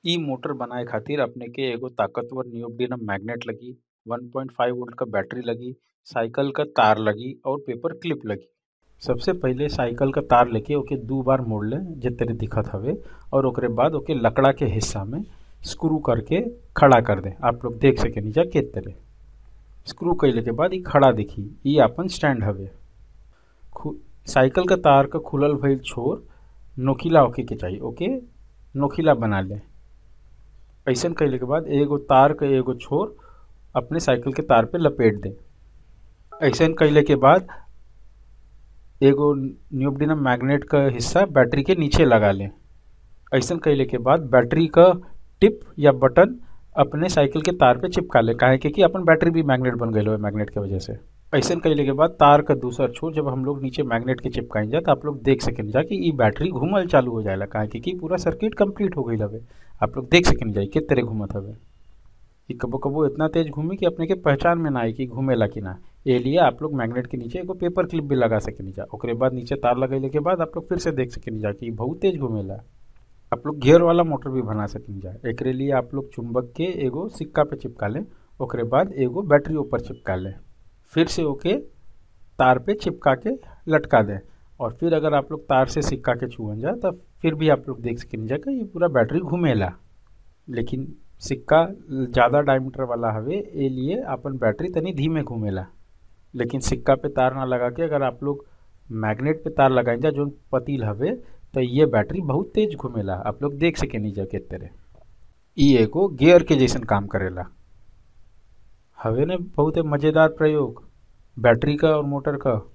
इ मोटर बनाए खातिर अपने के एगो ताकतवर नियोडिमियम मैग्नेट लगी 1.5 वोल्ट क बैटरी लगी साइकिल क तार लगी और पेपर क्लिप लगी सबसे पहिले साइकिल क तार लेके ओके दू बार मोड़ ले जे तरे दिखत हवे और ओकरे बाद ओके लकड़ा के हिस्सा में स्क्रू करके खड़ा कर दे आप लोग देख सके नीचा के तरह स्क्रू कैले के बाद इ खड़ा दिखी इ आपन स्टैंड हवे खु- साइकिल क तार क खुलल भइल छोर नोकीला होके के चाहिए ओके नोकीला बना ले ऐसन कैले के बाद एगो तार क एगो छोर अपने साइकिल के तार पे लपेट दे ऐसन कैले के बाद एगो न्यूबडिनम मैग्नेट क हिस्सा बैटरी के नीचे लगा ले ऐसन कैले के बाद बैटरी क टिप या बटन अपने साइकिल के तार पे चिपका ले काहे के कि अपन बैटरी भी मैग्नेट बन गई है मैग्नेट के वजह से ऐसन कैले के बाद तार का दूसरा छोर जब हम लोग नीचे मैग्नेट के चिपकाई जा तो आप लोग देख सकें जा कि ई बैटरी घूमल चालू हो जाएला काहे के कि पूरा सर्किट कंप्लीट हो गई हवे आप लोग देख सकें जा किस तरह घूमत हवे ई कबो कबो इतना तेज घूमी कि अपने के पहचान में ना आई कि घूमेला कि ना ए लिए आप लोग मैग्नेट के नीचे एगो पेपर क्लिप भी लगा सकें जा ओकरे बाद नीचे तार लगैले के बाद आप लोग फिर से देख सकें जा कि ई बहुत तेज घूमेला आप लोग गियर वाला मोटर भी बना सकें जा एकरे लिए आप लोग चुंबक के एगो सिक्का पे चिपका लें ओकरे बाद एगो बैटरी ऊपर चिपका लें फिर से ओके तार पे चिपका के लटका दें और फिर अगर आप लोग तार से सिक्का के छुअन जा तब फिर भी आप लोग देख सकें जा कि ये पूरा बैटरी घूमेला लेकिन सिक्का ज़्यादा डायमीटर वाला हवे ए लिए अपन बैटरी तनी धीमे घूमेला लेकिन सिक्का पे तार ना लगा के अगर आप लोग मैग्नेट पे तार लगाई जा जो पतील हवे तो ये बैटरी बहुत तेज घूमेला आप लोग देख सके नीचे के तरह ई एगो गियर के जैसन काम करेला हवे ने बहुत मज़ेदार प्रयोग बैटरी का और मोटर का